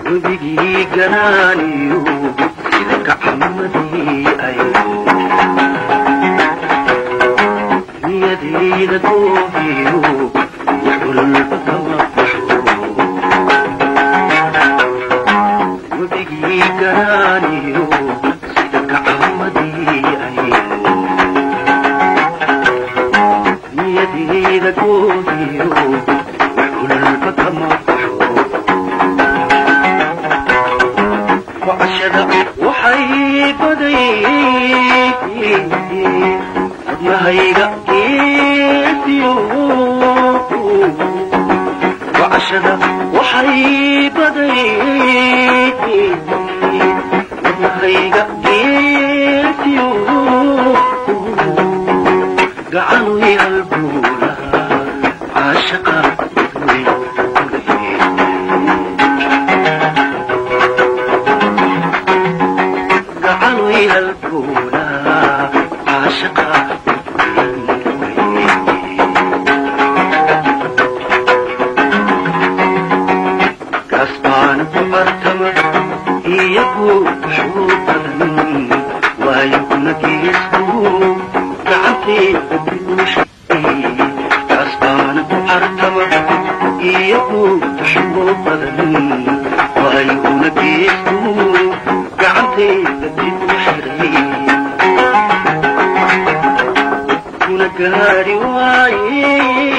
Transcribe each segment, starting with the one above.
webigii ganaaniyo sida gacmadii ay niyadayda goobiyo yaculba kama baxo webigii ganaaniyo sida gacmadii ay niyadayda goobiyo yaculba kama baxo wacashada waxay baday wadnahayga geesiyo wacashada waxay baday wadnahayga geesiyo gacanui halbuula caashaqa gacanui halbuula caashaqa kasbaan ku bartama iyagu wuxuu badan waayo kuna geesku gacantayda duushay kasbaan ku bartama iyagu wuxuu badan waayo kuna geesku gacantayda duushay kuna gaari waaye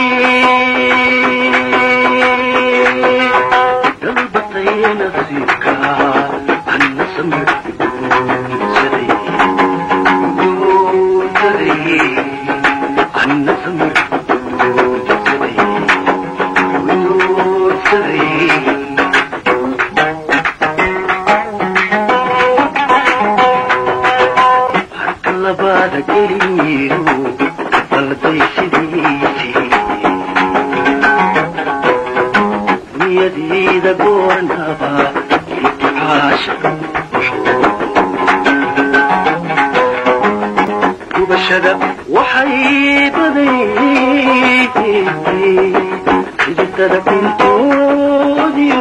dalbatay nasiibka anna samir guursaday guursaday anna samir guursaday guursaday harka labaada geliyo balday sidiisii niyadayda goornaba ibticaasha gubashada waxay baday xididada kuntoodiyo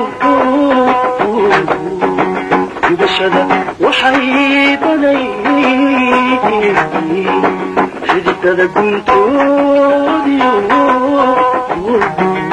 gubashada waxay baday xididada guntoodiyo